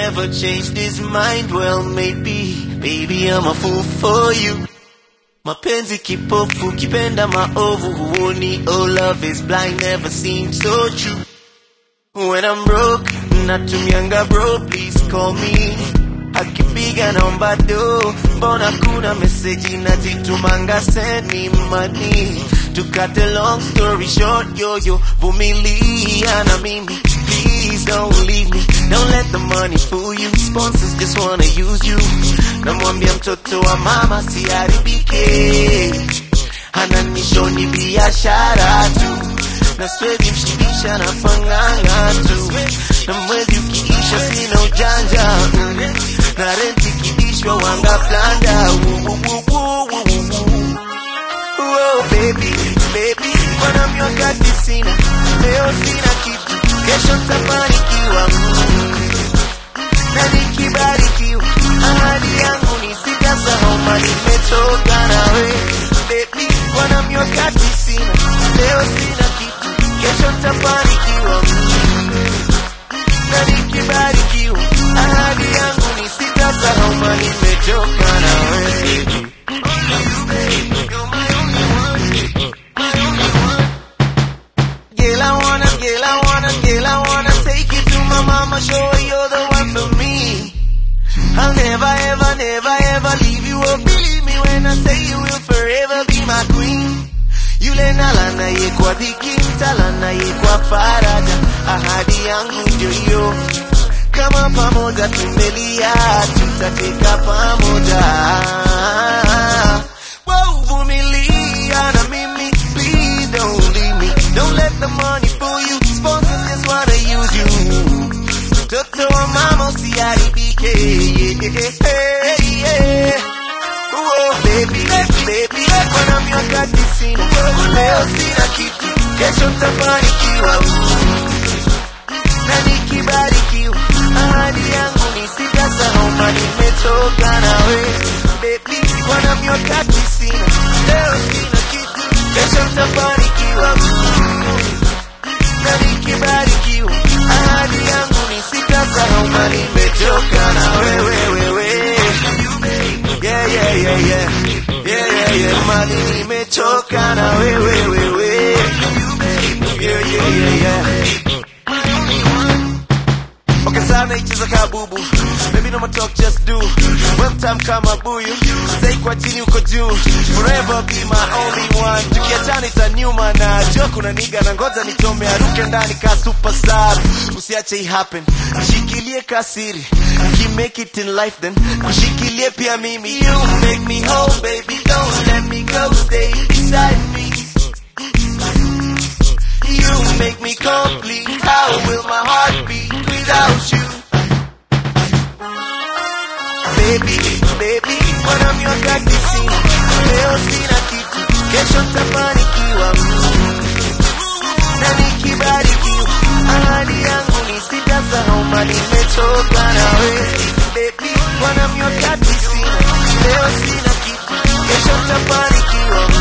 never changed his mind. Well, maybe, baby, I'm a fool for you. Mapenzi kipofu, kipenda maovu, huoni. Oh, love is blind, never seemed so true. When I'm broke, natumianga bro, please call me. Akipiga naomba do, mbona kuna meseji nazitumanga, send me money. To cut a long story short, yo yo, vumilia na mimi. Please don't leave me, don't let the money fool you. Sponsors just wanna use you. Namwambia mtoto wa mama siharibike, ananishoni biashara tu na siwezi mshibisha na panganga tu, na mwezi ukiisha sina ujanja mm. na renti kidishwa wanga planda Oh, baby, baby, bwana miwakati sina, leo sina kitu, kesho ntafanikiwa mm. na nikibarikiwa, ahadi yangu ni sitasahau mali nimetoka nawe baby, bwana miwakati sina, leo sina kitu, kesho ntafanikiwa mm. na nikibarikiwa, ahadi yangu ni sitasahau mali nimetoka nawe baby. Girl, I wanna, girl, I wanna, girl, I wanna take you to my mama, show her you're the one for me. I'll never, ever, never, ever leave you. Oh, believe me when I say you will forever be my queen. Yule nalana ye kwa dhiki, mtalana ye kwa faraja. Ahadi yangu ndio hiyo, kama pamoja tumelia, tutateka pamoja. Wow, vumilia na mimi, please don't leave me. Don't let the money fool you. Sponsors just wanna use you. Mtoto wa mama usiharibike. Yeah, yeah. Oh, baby, baby, kuna miwakati sina, leo sina kitu, kesho ntafanikiwa. Na nikibarikiwa, ahadi yangu ni sitasahau mali nimetoka nawe. Baby, kuna miwakati sina, leo sina kitu, kesho ntafanikiwa. Na nikibarikiwa, ahadi yangu ni sitasahau mali nimetoka na wewe, wewe. Yeah, yeah, yeah, yeah. Yeah, yeah, yeah. Mali nimechoka na wewe, wewe. Yeah, yeah, yeah, yeah. Okay, sana icheza kabubu Baby no more talk, just do One time kama buyu Stay kwa chini uko juu Forever be my only one Tukiachana itaniuma na jua kuna niga na ngoja nichome aruke ndani ka superstar Usiache i happen Shikilie kasiri Ki make it in life then Kushikilie pia mimi You make me whole baby Don't let me go Stay beside me You make me complete. How will my heart beat without you? Baby, baby, mbona miwakati sina, leo sina kitu, kesho ntafanikiwa. Na nikibarikiwa, ahadi yangu ni sitasahau mali nimetoka nawe. Baby, mbona miwakati sina, leo sina kitu, kesho ntafanikiwa.